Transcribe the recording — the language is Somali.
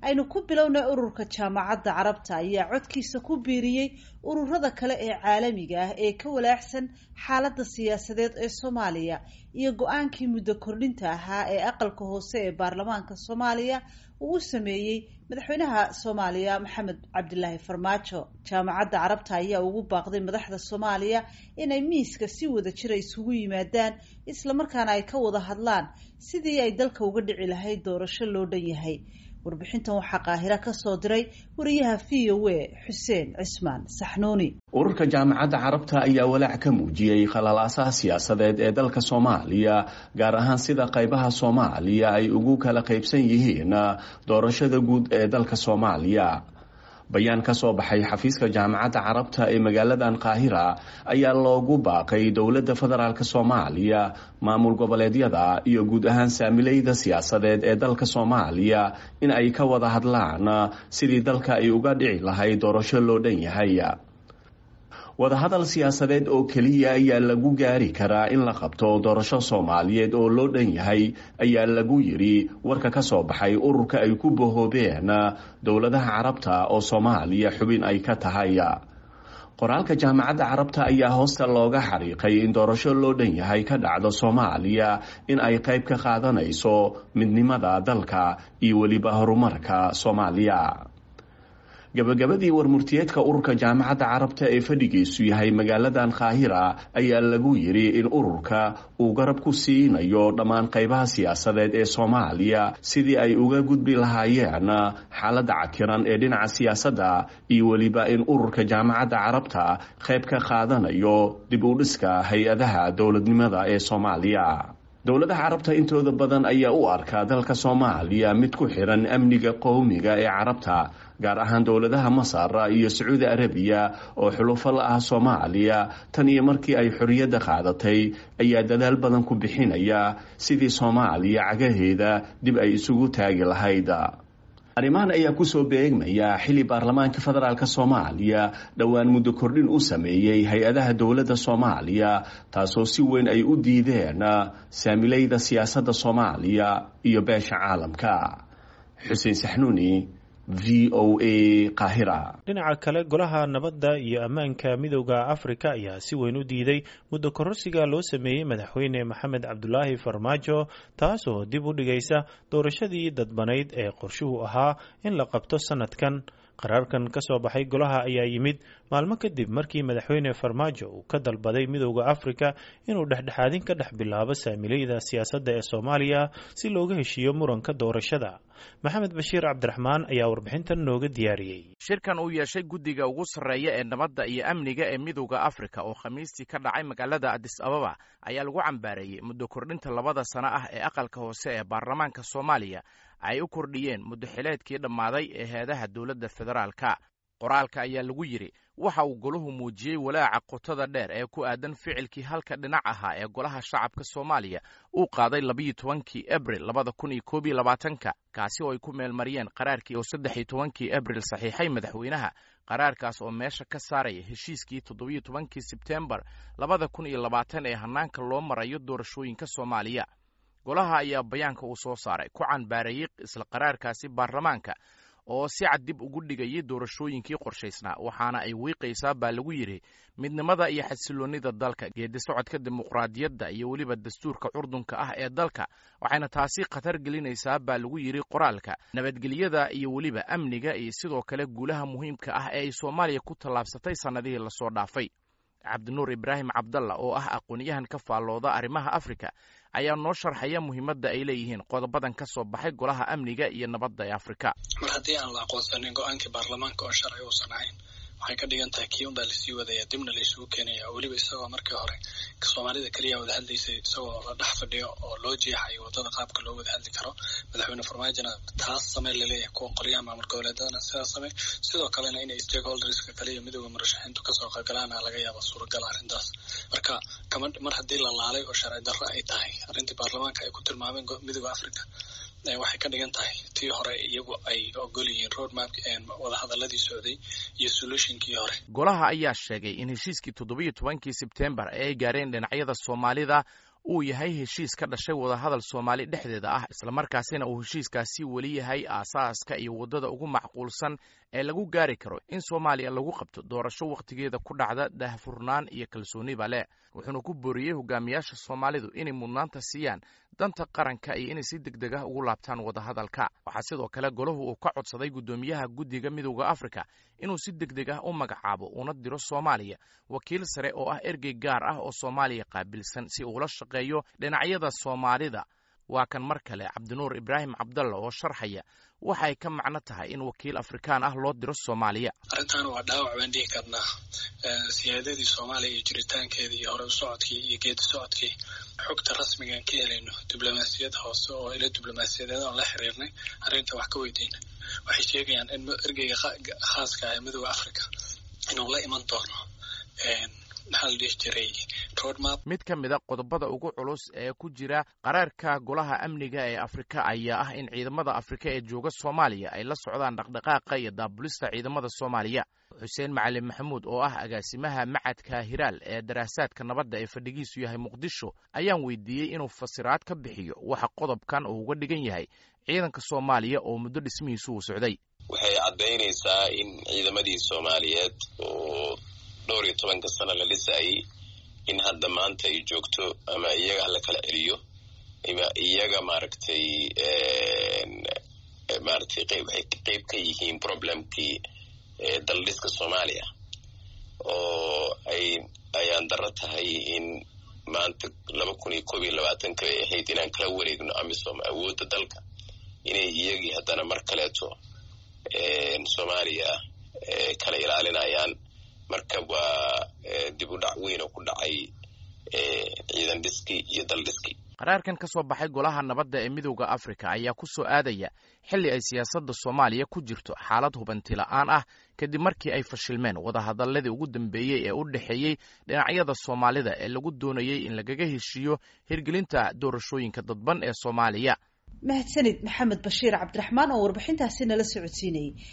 aynu ku bilownay ururka jaamacadda carabta ayaa codkiisa ku biiriyey ururada kale ee caalamiga ah ee ka walaaxsan xaaladda siyaasadeed ee soomaaliya iyo go-aankii muddo kordhinta ahaa ee aqalka hoose ee baarlamaanka soomaaliya uu u sameeyey madaxweynaha soomaaliya maxamed cabdilaahi farmaajo jaamacadda carabta ayaa ugu baaqday madaxda soomaaliya inay miiska si wada jira isugu yimaadaan islamarkaana ay ka wada hadlaan sidii ay dalka uga dhici lahayd doorasho loo dhan yahay warbixintan waxaa qaahira ka soo diray wariyaha v o a xuseen cismaan saxnuuni ururka jaamacadda carabta ayaa walaac ka muujiyey khalalaasaha siyaasadeed ee dalka soomaaliya gaar ahaan sida qaybaha soomaaliya ay ugu kala qaybsan yihiin doorashada guud ee dalka soomaaliya bayaan ka soo baxay xafiiska jaamacadda carabta ee magaaladan qaahira ayaa loogu baaqay dowladda federaalk soomaaliya maamul goboleedyada iyo guud ahaan saamilayda siyaasadeed ee dalka soomaaliya in ay ka wada hadlaan sidii dalka ay uga dhici lahayd doorasho loo dhan yahay wadahadal siyaasadeed oo keliya ayaa lagu gaari karaa in la qabto doorasho soomaaliyeed oo loo dhan yahay ayaa lagu yidhi warka ka soo baxay ururka ay ku bahoobeen dowladaha carabta oo soomaaliya xubin ay ka tahay qoraalka jaamacadda carabta ayaa hoosta looga xariiqay in doorasho loo dhan yahay ka dhacdo soomaaliya in ay qayb ka qaadanayso midnimada dalka iyo weliba horumarka soomaaliya gabagabadii warmurtiyeedka ururka jaamacadda carabta ee fadhigiisu yahay magaaladan qaahira ayaa lagu yidhi in ururka uu garab ku siinayo dhammaan qaybaha siyaasadeed ee soomaaliya sidii ay uga gudbi lahaayeen xaaladda cakiran ee dhinaca siyaasadda iyo weliba in ururka jaamacadda carabta qayb ka qaadanayo dib u dhiska hay-adaha dowladnimada ee soomaaliya dowladaha carabta intooda badan ayaa u arkaa dalka soomaaliya mid ku xiran amniga qowmiga ee carabta gaar ahaan dowladaha masar iyo sacuudi arabiya oo xulufo la ah soomaaliya tan iyo markii ay xorriyadda qaadatay ayaa dadaal badan ku bixinaya sidii soomaaliya cagaheeda dib ay isugu taagi lahayd arrimahan ayaa kusoo beegmaya xili baarlamaanka federaalk soomaaliya dhowaan muddo kordhin u sameeyey hay-adaha dowladda soomaaliya taasoo si weyn ay u diideen saamilayda siyaasadda soomaaliya iyo beesha caalamka xuseen saxnuuni v o a qaahira dhinaca kale golaha nabadda iyo ammaanka midooda afrika ayaa si weyn u diiday muddo kororsiga loo sameeyey madaxweyne maxamed cabdulaahi farmaajo taasoo dib u dhigaysa doorashadii dadbanayd ee qorshuhu ahaa in la qabto sanadkan qaraarkan ka soo baxay golaha ayaa yimid maalmo kadib markii madaxweyne farmaajo uu ka dalbaday midooda afrika inuu dhexdhexaadin ka dhex bilaabo saamilayda siyaasadda ee soomaaliya si looga heshiiyo muranka doorashada maxamed bashiir cabdiraxmaan ayaa warbixintan nooga diyaariyey shirkan uu yeeshay guddiga ugu sarreeya ee nabadda iyo amniga ee midooda afrika oo khamiistii ka dhacay magaalada adis ababa ayaa lagu cambaareeyey muddo kordhinta labada sano ah ee aqalka hoose ee baarlamaanka soomaaliya ay u kordhiyeen muddo xileedkii dhammaaday ee heedaha dowladda federaalka qoraalka ayaa lagu yidhi waxa uu golahu muujiyey walaaca qotada dheer ee ku aadan ficilkii halka dhinac ahaa ee golaha shacabka soomaaliya uu qaaday labayo tobankii abril labada kun iyo koob iyo labaatanka kaasi oo ay ku meelmariyeen qaraarkii oo saddex iyo tobankii abril saxiixay madaxweynaha qaraarkaas oo meesha ka saaraya heshiiskii toddobiyo tobankii sebtembar labada kun iyo labaatan ee hannaanka loo marayo doorashooyinka soomaaliya golaha ayaa bayaanka uu soo saaray ku canbaareeyey isla qaraarkaasi baarlamaanka oo si cad dib ugu dhigayay doorashooyinkii qorshaysnaa waxaana ay wiiqaysaa baa lagu yidhi midnimada iyo xasiloonnida dalka geedi socodka dimuqraadiyadda iyo weliba dastuurka curdunka ah ee dalka waxayna taasi khatar gelinaysaa baa lagu yidhi qoraalka nabadgelyada iyo weliba amniga iyo sidoo kale guulaha muhiimka ah ee ay soomaaliya ku tallaabsatay sannadihii lasoo dhaafay cabdinuur ibraahim cabdalla oo ah aqoon-yahan ka faallooda arrimaha afrika ayaa noo sharxaya muhiimadda ay leeyihiin qodobadan ka soo baxay golaha amniga iyo nabadda ee afrika mar haddii aan la aqoonsanin go-aankii baarlamaanka oo sharci uusan ahayn waxay ka dhigan tahay kii unbaa lasii wadaya dibna laysugu keenaya weliba isagoo markii hore soomaalida keliya wada hadlaysay isagoo la dhex fadhiyo oo loo jeexayo wadada qaabka loo wada hadli karo madaxweyne farmaajona taas samey laleeyahay kuwa qoryaha maamul goboleedadana sidaas samey sidoo kalena inay stakeholderska kale iyo midooda murashaxiintu kasoo qaybgalaana laga yaaba suuragal arrintaas marka kama mar haddii la laalay oo sharci darro ay tahay arrintii baarlamaanka ay ku tilmaameen midooda africa waxay ka dhigan tahay tii hore iyagu ay ogol yihiin roadmap wadahadaladii socday iyo solutionkii hore golaha ayaa sheegay in heshiiskii toddobiyo tobankii sebtembar ee ay gaareen dhinacyada soomaalida uu yahay heshiis ka dhashay wadahadal soomaali dhexdeeda ah islamarkaasina uu heshiiskaasi weli yahay aasaaska iyo waddada ugu macquulsan ee lagu gaari karo in soomaaliya lagu qabto doorasho wakhtigeeda ku dhacda daahfurnaan iyo kalsooniba leh wuxuuna ku booriyey hogaamiyaasha soomaalidu inay mudnaanta siiyaan danta qaranka iyo inay si deg deg ah ugu laabtaan wadahadalka waxaa sidoo kale golahu uu ka codsaday guddoomiyaha guddiga midowda afrika inuu si deg deg ah u magacaabo una diro soomaaliya wakiil sare oo ah ergey gaar ah oo soomaaliya qaabilsan si uula shaqeeyo dhinacyada soomaalida waa kan mar kale cabdinuur ibraahim cabdalla oo sharxaya waxay ka macno tahay in wakiil afrikaan ah loo diro soomaaliya arrintan waa dhaawac baan dhihi karnaa siyaadadii soomaaliya iyo jiritaankeedii iyo hore u socodkii iyo geedi socodkii xogta rasmigaan ka helayno diblomaasiyad hoose oo ila diblomaasiyadeed oon la xiriirnay arrinta wax ka weydiina waxay sheegayaan in ergeyga khaaska ah ee midooda africa inuu la iman doono maxaa la dhihi jiray roadmap mid ka mid a qodobada ugu culus ee ku jira qaraarka golaha amniga ee afrika ayaa ah in ciidamada afrika ee jooga soomaaliya ay la socdaan dhaqdhaqaaqa iyo daabulista ciidamada soomaaliya xuseen macalin maxamuud oo ah agaasimaha macadka hiraal ee daraasaadka nabadda ee fadhigiisu yahay muqdisho ayaan weydiiyey inuu fasiraad ka bixiyo waxa qodobkan uu uga dhigan yahay ciidanka soomaaliya oo muddo dhismihiisu uu socday waxay caddaynaysaa in ciidamadii soomaaliyeed oo dhowr iyo tobanka sano la dhisayay in hadda maanta ay joogto ama iyaga hala kala celiyo ama iyaga maaragtay maaragtay qeyb waxay qeyb ka yihiin problemkii daldhiska soomaaliya oo ay ayaan daro tahay in maanta laba kun iyo koob iyo labaatanka ay ahayd inaan kala wareegno amisom awoodda dalka inay iyagii haddana mar kaleeto soomaaliya kala ilaalinayaan marka waa dib u dhac weyn oo ku dhacay ciidan dhiskii iyo dal dhiskii qaraarkan ka soo baxay golaha nabadda ee midowda afrika ayaa ku soo aadaya xilli ay siyaasadda soomaaliya ku jirto xaalad hubanti la'aan ah kadib markii ay fashilmeen wadahadaladii ugu dambeeyey ee u dhexeeyey dhinacyada soomaalida ee lagu doonayey in lagaga heshiiyo hirgelinta doorashooyinka dadban ee soomaaliya mahadsanid maxamed bashiir cabdiraxmaan oo warbixintaasi nala socodsiinayay